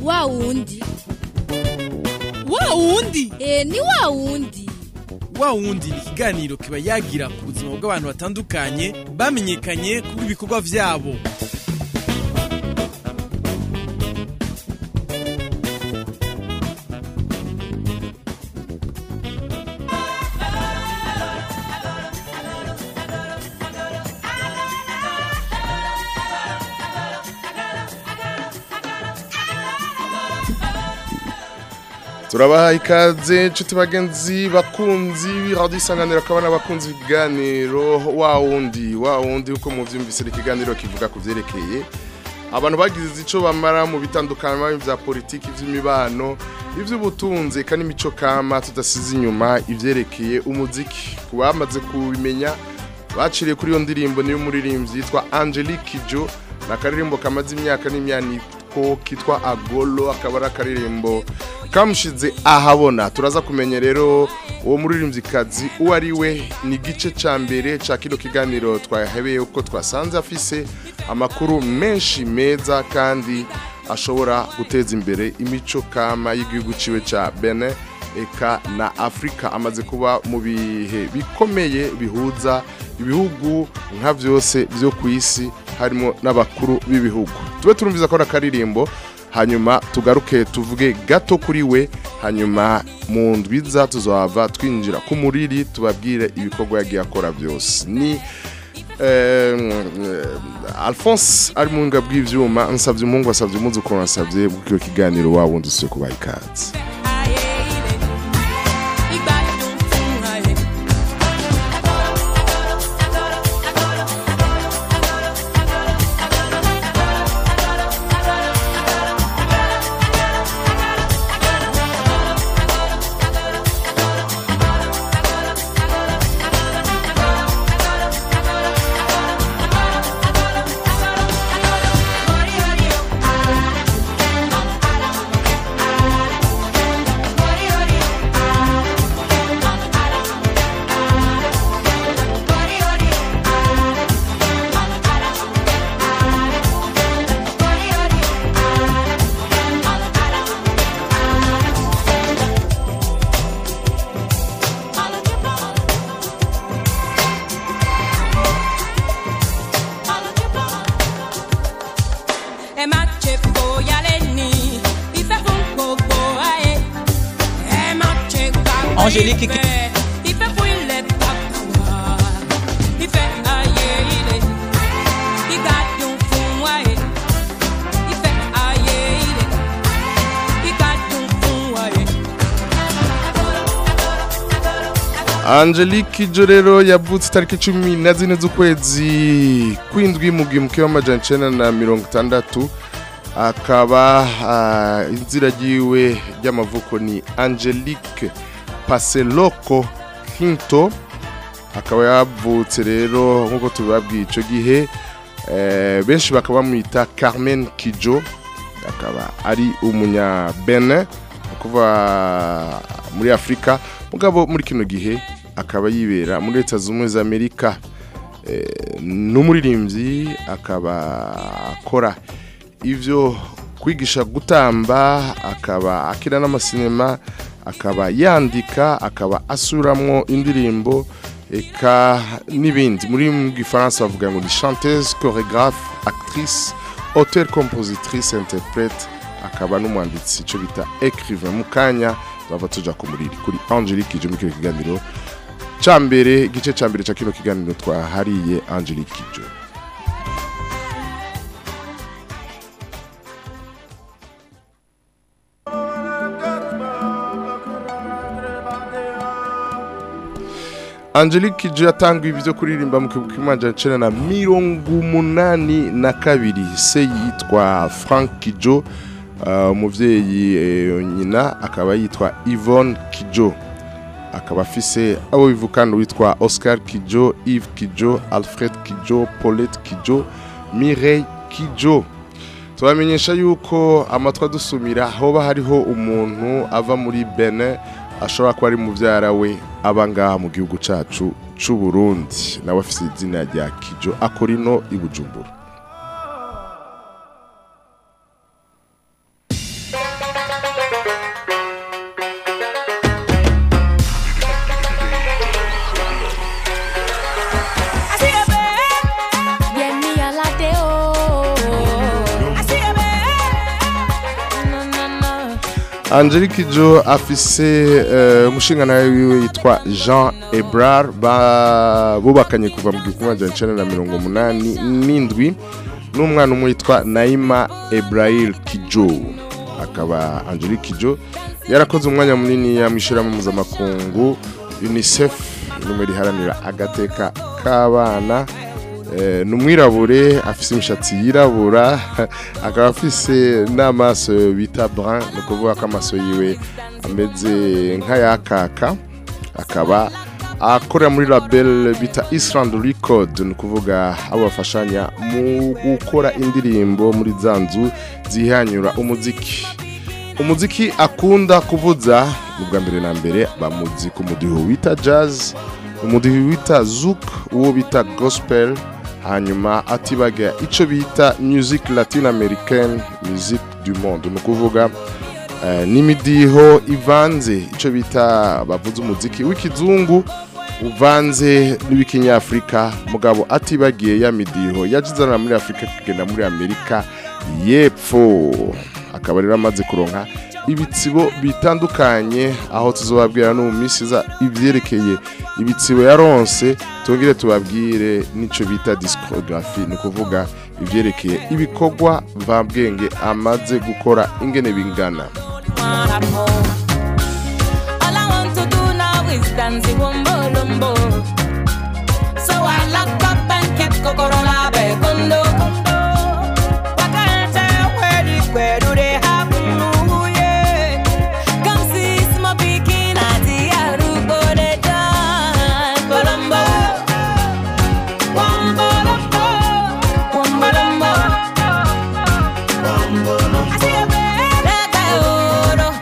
wa wundi wa wundi e ni wa wundi wa wundi ni ikiganiro kiba yagira ku buzima bw'abantu batandukanye bamenyekanye kubwo ibikorwa vyabo turabaha ikaze nshuti bagenzi bakunzi radiyo isanganiro akaba n'abakunzi b'ibiganiro wa wundi wa wundi uko muvyumvise ikiganiro kivuga ku vyerekeye abantu bagize ico bamara mu bitandukanye vya politiki vy'imibano ivy'ubutunzi eka n'imico kama tudasize inyuma ivyerekeye umuziki ku bamaze kubimenya baciriye kuri iyo ndirimbo niyo muririmbyi yitwa Angelique Kijo na karirimbo kamaze imyaka n'imyaniko kitwa Agolo akaba ari akaririmbo kamushize ahabona turaza kumenya rero uwo muririmbyikazi uwo ari we ni igice cya mbere cya kino kiganiro twahebeye uko twasanze afise amakuru menshi meza kandi ashobora guteza imbere imico kama y'igihugu ciwe cya bene eka na afurika amaze kuba mu bihe bikomeye bihuza ibihugu nka byose byo ku isi harimo n'abakuru b'ibihugu tube turumviza ko akaririmbo hanyuma tugaruke tuvuge gato kuri we hanyuma mu ndwiza tuzaba twinjira ku muriri tubabwire ibikorwa yagiye akora byose ni alphonse ari mu nga bw'ibyuma nsabye umuhungu wasabye umunsi ukuntu wasabye bw'icyo kiganiro waba wundi usuye kubaha ikaze Angélique Angelique Kijo rero yavutse itariki cumi na zine z'ukwezi kw'indwi mu gihumbi w'amajana icenda na mirongo itandatu akaba ah, inzira ryiwe ry'amavuko ni Angelique Paseloko Hinto akaba yavutse rero nk'uko tubibabwiye icyo gihe eh, benshi bakaba bamwita Carmen Kijo akaba ari umunya Benin kuva muri Afurika mugabo muri kino gihe akaba yibera muri leta zunze ubumwe za Amerika eh, n'umuririmbyi akaba akora ivyo kwigisha gutamba akaba akina n'amasinema akaba yandika akaba asuramwo indirimbo eka n'ibindi muri mu gifaransa bavuga ngo ni chanteuse chorégraphe actrice auteur compositrice interprète akaba n'umwanditsi ico bita écrivain mu kanya bava tuja ku muriri kuri Angelique Kijo mu kino kiganiro ca mbere igice ca mbere ca kino kiganiro twahariye Angelique Kijo Angelique Kijo yatanguye ibyo kuririmba mu kibuga kimanja cena na mirongo umunani na kabiri se yitwa Frank Kijo uh, umuvyeyi eh, nyina akaba yitwa Yvonne Kijo akaba afise abo bivukana witwa Oscar Kijo Yves Kijo Alfred Kijo Paulette Kijo Mireille Kijo tubamenyesha yuko amatwa dusumira hoba hariho umuntu ava muri Benin ashobora kuba ari muvyara we aba ngaha mu gihugu cacu c'u Burundi nawe afise izina rya Kijo akorino i Bujumbura Angelique Jo afise eh, umushinga nawe wiwe yitwa Jean Ebrard ba- bubakanye kuva mu gihumbi magana cyenda na mirongo umunani n'indwi n'umwana umwe yitwa Naima Ebrahil Kijo akaba Angelique Kijo yarakoze umwanya munini yamwishyiramo mpuzamakungu UNICEF rimwe riharanira agateka k'abana Eh, ni umwirabure afise imishatsi yirabura akaba afise n'amaso bita brun ni ukuvuga ko amaso yiwe ameze nk'ayakaka akaba akorera muri label bita Island Record ni ukuvuga abo bafashanya mu gukora indirimbo muri za nzu zihanyura umuziki umuziki akunda kuvuza ni bwa mbere na mbere bamuzi ku mudiho wita jazz umudiho wita zouk uwo bita gospel hanyuma atibaga icyo bita music latin americaine music du monde ni ukuvuga eh, n'imidiho ivanze icyo bita bavuze umuziki w'ikizungu uvanze n'uw'ikinyafurika mugabo atibagiye ya midiho yajizana muri afurika kugenda muri amerika y'epfo akaba rero amaze kuronka ibitsibo bitandukanye aho tuzobabwira no mu minsi iza ivyerekeye ibitsibo yaronse tongere tubabwire n'ico bita discography ni ukuvuga ivyerekeye ibikorwa mvabwenge amaze gukora ingene bingana one at home. All I want to do now is dance the wombo lumbo. So I lock up and keep Kokorola Bekondo. Wakanta, where the- where do they happen? Ooh, yeah. Come see Smo Pikin at the Arugo, they dance Colombo. Wombo lumbo, wombo lumbo. I see a bird, I got oro.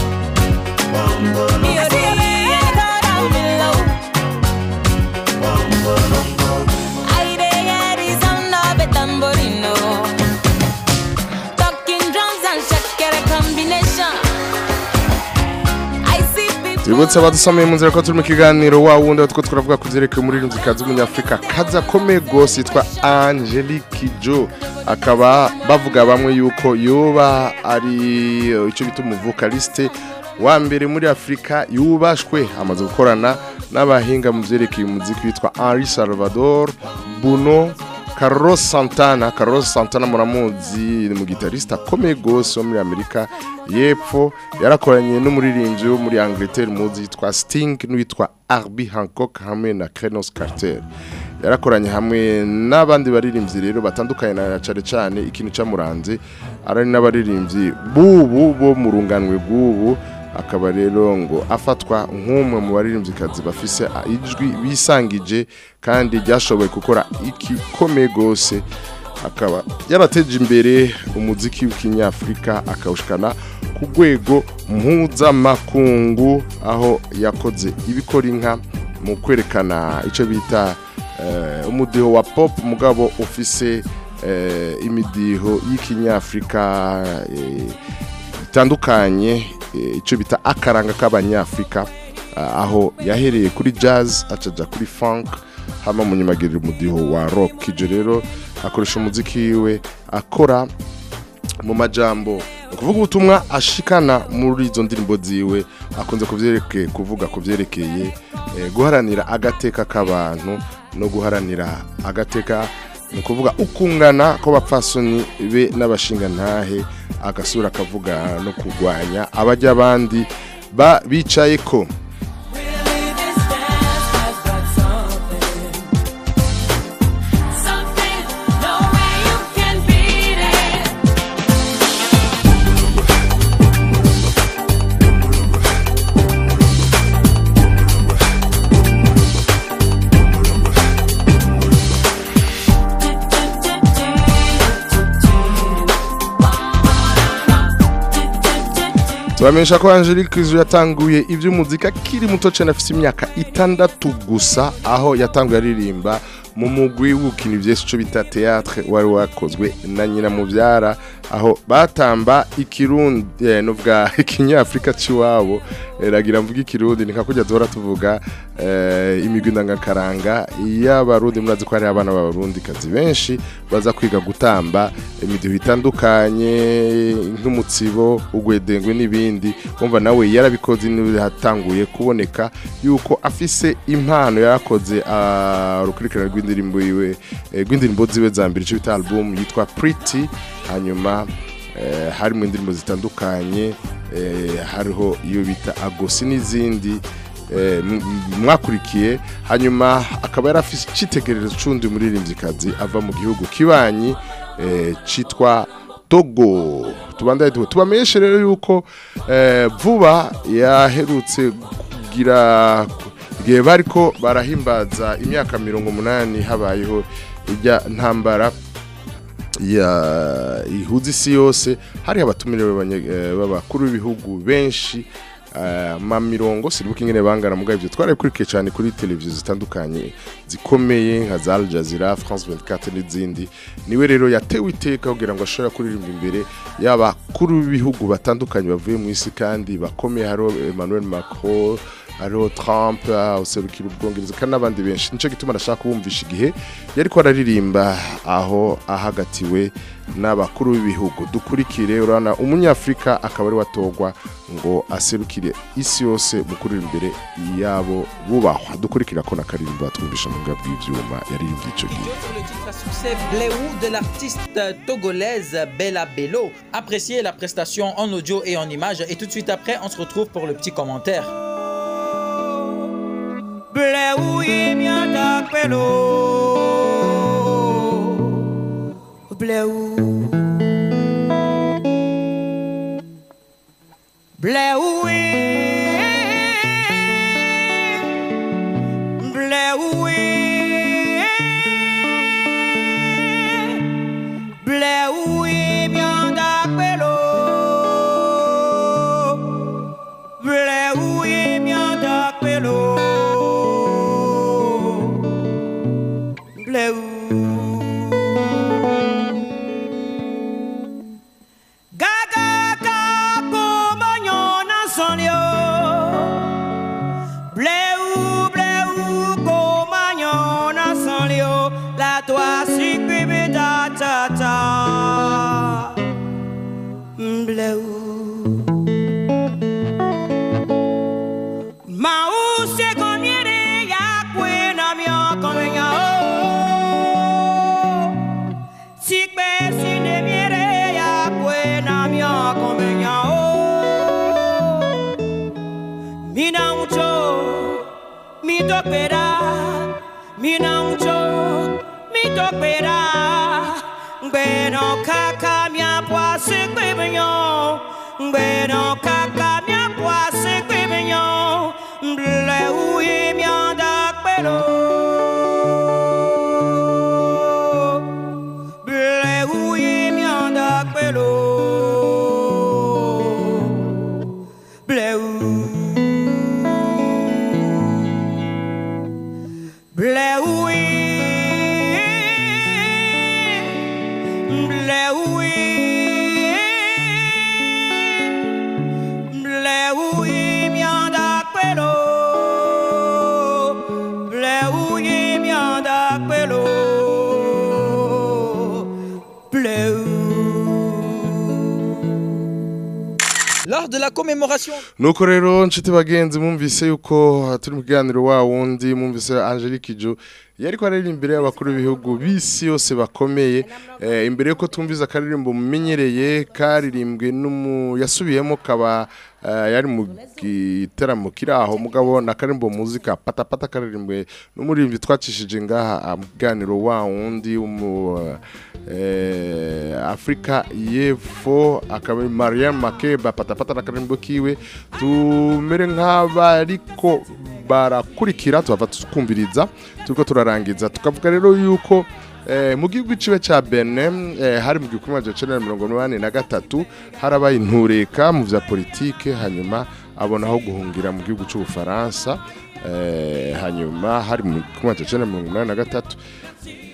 tubibutse abadusomeye mu nzira ko turi mu kiganiro wa wundi aho two turavuga ku byerekeye umuririmbyi kazi w'umunyafurika kazi akomeye rwose yitwa angelique jo akaba bavuga bamwe yuko yoba ari eh, icyo bita umuvokaliste wa mbere muri afurika yubashwe amaze gukorana n'abahinga mu byerekeye umuziki witwa henri salvador buno Carlos Santana Carlos Santana muramuzi ni umugitariste akomeye rwose wo muri Amerika y'epfo yarakoranye n'umuririmbyi wo muri Angleterre muzi yitwa Sting n'uwitwa Herbie Hancock hamwe na Krenos Carter yarakoranye hamwe n'abandi baririmbyi rero batandukanye na cyane cyane ikintu cyamuranze ari n'abaririmbyi bubu bo mu runganwe bw'ubu akaba rero ngo afatwa nk'umwe mu baririmbyikazi bafise ijwi bisangije kandi ryashoboye gukora igikomeye rwose akaba yarateje imbere umuziki w'ikinyafurika akawushikana ku rwego mpuzamakungu aho yakoze ibikora inka mu kwerekana icyo bita eh, umudiho wa pop mugabo ufise eh, imidiho y'ikinyafurika eh, bitandukanye eh, icyo bita akaranga k'abanyafurika ah, aho yahereye kuri jazz acaja kuri funk hama mu nyuma agirira umudiho wa rock ibyo rero akoresha umuziki wiwe akora mu majambo ni ukuvuga ubutumwa ashikana muri izo ndirimbo ziwe akunze kuvyerekeye kuvuga ku vyerekeye eh, guharanira agateka k'abantu no guharanira agateka ni ukuvuga ukungana kw'abapfasoni be n'abashingantahe agasura akavuga no kurwanya abajya abandi ba bicaye ko tubamenyesha ko angelique izu yatanguye iby'umuzika akiri muto cyane afite imyaka itandatu gusa aho yatanguye aririmba mu mugwi w'ukina ibyesi icyo bita teatre wari wakozwe na nyina mubyara aho batamba ikirundi eh, nuvuga ikinyafrika ciwabo eh, ragira mvuga ikirundi nika kujya duhora tuvuga eh, imigwi ndangakaranga y'abarundi murazi ko hari abana b'abarundi kazi benshi baza kwiga gutamba imidiho itandukanye nk'umutsibo ugwedengwe n'ibindi umva nawe yarabikoze hatanguye kuboneka yuko afise impano yarakoze ah, urukurikirane rw'indirimbo yiwe eh, rw'indirimbo ziwe za mbere ico bita album yitwa Pretty hanyuma eh, harimo indirimbo zitandukanye eh, hariho iyo bita agosi n'izindi eh, m- m- mwakurikiye hanyuma akaba yari afise icitegererezo c'undi muririmvyikazi ava mu gihugu kibanyi eh, citwa Togo tubandaye tuba tubamenyeshe rero yuko eh, vuba yaherutse kugira igihe bariko barahimbaza imyaka mirongo munani habayeho ijya ntambara ya ihuza isi yose hari abatumire b'abanye- eh, b'abakuru b'ibihugu benshi eh, ma mirongo siribuka ingene bangana mugabo ivyo twarabikurikiye cyane kuri televiziyo zitandukanye zikomeye nka za Al Jazeera France 24 n'izindi niwe rero yatewe iteka kugira ngo ashobore kuririmba imbere y'abakuru b'ibihugu batandukanye bavuye mu isi kandi bakomeye hariho Emmanuel Macron hariho Trump ah, userukira ubwongereza kandi n'abandi benshi nico gituma ndashaka kubumvisha igihe yariko araririmba aho ahagatiwe n'abakuru b'ibihugu dukurikire urabona umunyafrika akaba ari watogwa ngo aserukire isi yose mu kuririmba imbere yabo bubahwa dukurikira ko nakaririmba batwumvisha mu bwa bw'ivyuma yaririmbye ico gihe Sur le titre à succès Bléou de l'artiste togolaise Bella Bello. Appréciez la prestation en audio et en image et tout de suite après on se retrouve pour le petit commentaire. Bleu imiata pelo Bleu Bleu Bleu Bleu imiata pelo Bleu imiata pelo Bleu Gaga kako manyona sonyo Bleu bleu ko manyona sonyo La toi sikbibi ta ta ta Bleu Mause comiere ya kwena mio komenya o Sikbe sine miere ya kwena mio komenya o Mina mucho mi topera Mina mucho mi topera Bueno kaka mia poise kwebenyo Bueno kaka mia poise kwebenyo Ble uye mianda kwelo Ble uye mianda kwelo Ble u Ble uye Ble uye Bleu imianda kwelo Bleu imianda kwelo Bleu Lors de la commémoration nuko rero nshuti bagenzi mwumvise yuko turi mu kiganiro wa wundi mwumvise Angelique Ijo yariko araririmba imbere y'abakuru b'ibihugu b'isi yose bakomeye eh, imbere yuko twumviza akaririmbo mumenyereye karirimbwe n'umu yasubiyemo kaba eh, yari mu gitaramo kiri aho mugabo na karimbo muzika patapata karirimbwe n'umuririmbyi twacishije ngaha ah, mu kiganiro wa wundi w'umu eh, Afrika y'Epfo akaba ari Mariam Makeba patapata na karimbo kiwe tumere nk'abariko barakurikira tuhava tukumviriza turiko turarangiza tukavuga rero yuko Eh, mu gihugu ciwe ca Benin eh, hari mu gihumbi kimwe cenda mirongo inani na gatatu harabaye intureka mu vya politike hanyuma abona aho guhungira mu gihugu c'ubufaransa eh, hanyuma hari mu gihumbi kimwe cenda mirongo inani na gatatu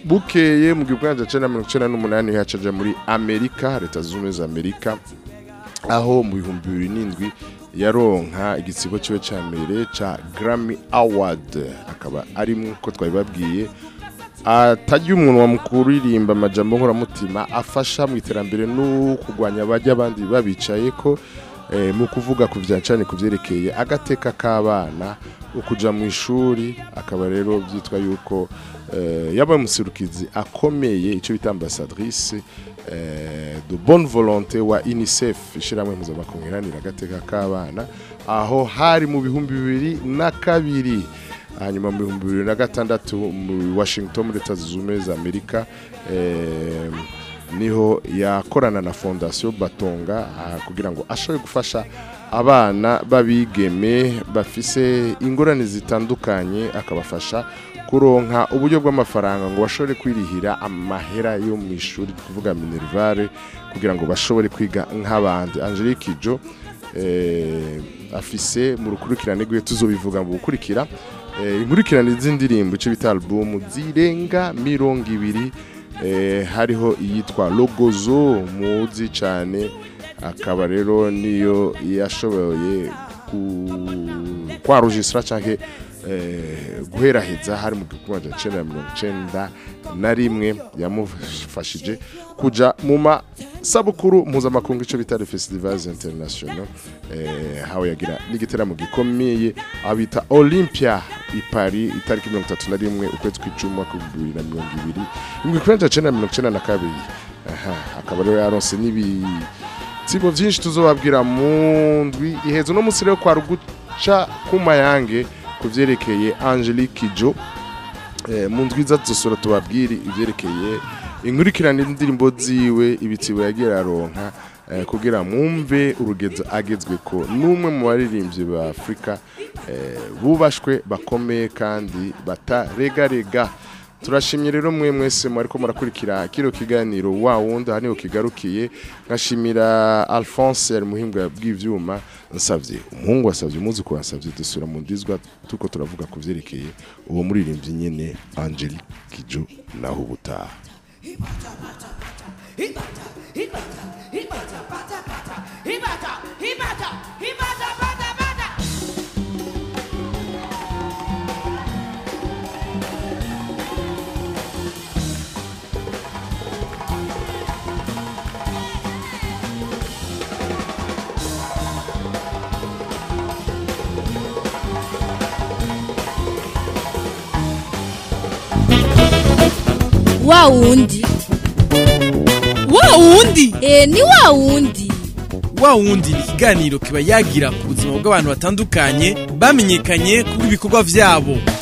bukeye mu gihumbi kimwe magana mirongo icyenda n'umunani hacaja muri amerika leta zunze ubumwe za amerika aho mu bihumbi bibiri n'indwi yaronka igitsibo cyiwe cya mbere cya Grammy Award akaba ari nk'uko twabibabwiye atajya umuntu wamukuririmba amajambo nkoramutima afasha mu iterambere no kurwanya abajya abandi babicaye ko eh, mu kuvuga ku bya cyane ku byerekeye agateka k'abana ukuja mu ishuri akaba rero byitwa yuko eh, yabaye umuserukizi akomeye icyo bita ambassadrice eh, de bonne volonté wa UNICEF ishyirahamwe mpuzamakungu iharanira agateka k'abana aho hari mu bihumbi bibiri na kabiri hanyuma mu bihumbi bibiri na gatandatu mu washington muri leta zunze ubumwe za amerika eh, niho yakorana na fondasiyo batonga ah, kugira ngo ashobore gufasha abana b'abigeme bafise ingorane zitandukanye akabafasha kuronka uburyo bw'amafaranga ngo bashobore kwirihira amahera yo mu ishuri kuvuga minerivare kugira ngo bashobore kwiga nk'abandi angelique ijo eh, afise mu rukurikirane rwiwe tuzobivuga mu gukurikira eh, inkurikirane z'indirimbo icyo bita album zirenga mirongo ibiri eh, hariho iyitwa logozo muzi cyane akaba rero niyo yashoboye ku- kwarujisira cyangwa eh, guheraheza hari mu gihumbi magana cyenda na mirongo icyenda na rimwe yamufashije kuja mu masabukuru mpuzamakungu icyo bita festivals international eh, hawe yagira n'igiteramo gikomeye abita olympia i paris itariki mirongo itatu na rimwe ukwezi kw'icumi umwaka w'ibihumbi bibiri na mirongo ibiri mu gihumbi magana cyenda na mirongo icyenda na kabiri aha akaba rero yaronse n'ibi tsibo byinshi tuzobabwira mu ndwi ihezo no munsi rero kwa ruguca ku mayange ku byerekeye angelique jo eh, mu ndwi iza tuzosura tubabwire ibyerekeye inkurikirane indirimbo ziwe ibitsibo yagiye aronka eh, kugira mwumve urugezo agezwe ko n'umwe mu baririmbyi ba afurika eh, bubashwe bakomeye kandi bataregarega turashimye rero mwe mwese mwariko murakurikira kino kiganiro wa wundi aha niho kigarukiye nkashimira alphonse ari muhimbwa bw'ivyuma nsavye umuhungu wasavye umwuzukuru wasavye dusura mu ndizwa tuko turavuga ku vyerekeye uwo muririmbyi nyene angelique kijo naho ubutaha wa wundi wa wundi e ni wa wundi wa wundi ni ikiganiro kiba yagira ku buzima bw'abantu batandukanye bamenyekanye kubw'ibikorwa byabo